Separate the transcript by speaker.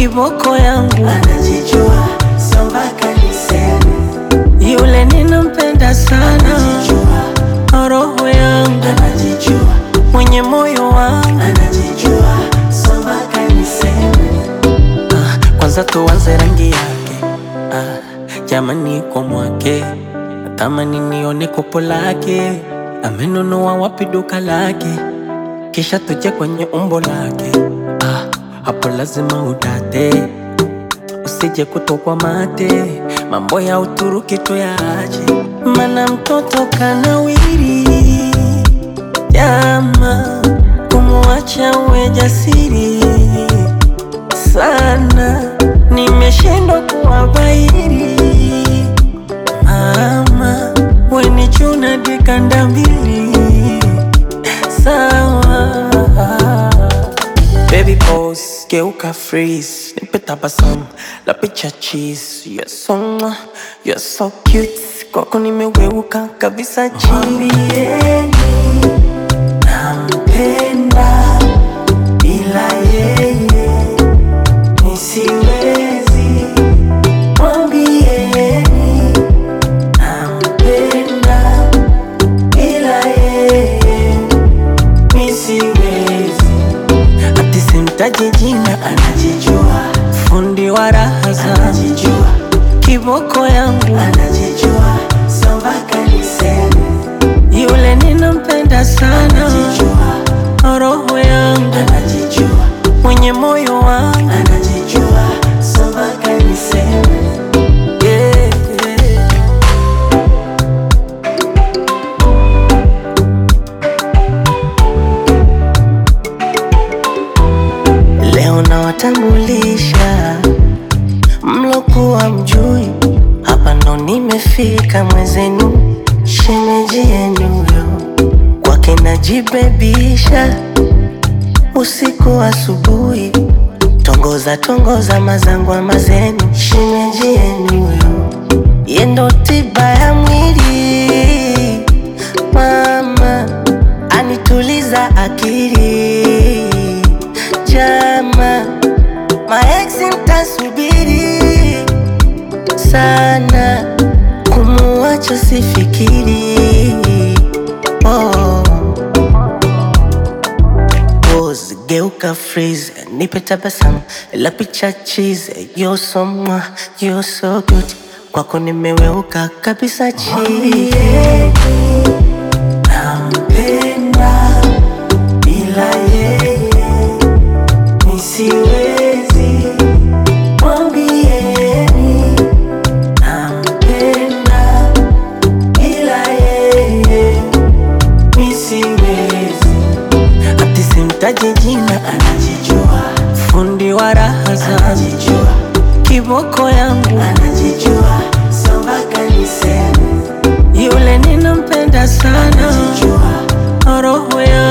Speaker 1: kiboko yangu
Speaker 2: anajijua, sio mpaka niseme.
Speaker 1: yule ninampenda sana,
Speaker 2: Anajijua,
Speaker 1: roho yangu
Speaker 2: anajijua,
Speaker 1: mwenye moyo wangu.
Speaker 2: anajijua, sio mpaka niseme.
Speaker 1: Ah, kwanza tuanze rangi yake ah, jamani kwa mwake natamani nione kopo lake amenunua wapi duka lake kisha tuje kwenye umbo lake ah, hapo lazima udate usije kutokwa mate mambo ya Uturuki tuyaache mana mtoto kanawiri jama kumwacha uwe jasiri sana, nimeshindwa kuwabairi. Mama weni chuna dikanda mbili sawa. Baby pose, geuka freeze, nipe tabasamu la picha cheese. You're so mwah, you're so cute, kwako nimeweuka kabisa chini.
Speaker 2: Mwambieni nampenda, bila yeye nisiwezi. Mwambieni nampenda, bila yeye nisiwezi.
Speaker 1: Ati simtaji jina,
Speaker 2: Anajijua,
Speaker 1: fundi wa raha zangu,
Speaker 2: anajijua,
Speaker 1: kiboko yangu
Speaker 2: anajijua, sio mpaka niseme.
Speaker 1: yule ninampenda sana,
Speaker 2: Anajijua,
Speaker 1: roho yangu
Speaker 2: anajijua,
Speaker 1: mwenye moyo wangu
Speaker 2: anajijua, sio mpaka niseme.
Speaker 1: yeah, yeah. Leo nawatambulisha mlokuwa mjui, hapa ndo nimefika mwezenu, shemeji yenu yo kwake najibebisha usiku asubuhi, tongoza tongoza mazangwa mazenu, shemeji yenu yo yendo tiba ya mwili, mama anituliza akili, jama maeksi mtasubiri sana, kumuacha sifikiri oh. Pose, geuka freeze, nipe tabasamu la picha cheese. You're so mwah, you're so good, kwako nimeweuka kabisa chini.
Speaker 2: Nampenda, bila yeye nisiwezi. Mwambieni nampenda, bila yeye nisiwezi.
Speaker 1: Ati simtaji jina,
Speaker 2: Anajijua,
Speaker 1: fundi wa raha zangu,
Speaker 2: anajijua,
Speaker 1: kiboko yangu
Speaker 2: anajijua, sio mpaka niseme.
Speaker 1: yule ninampenda sana,
Speaker 2: Anajijua,
Speaker 1: roho yangu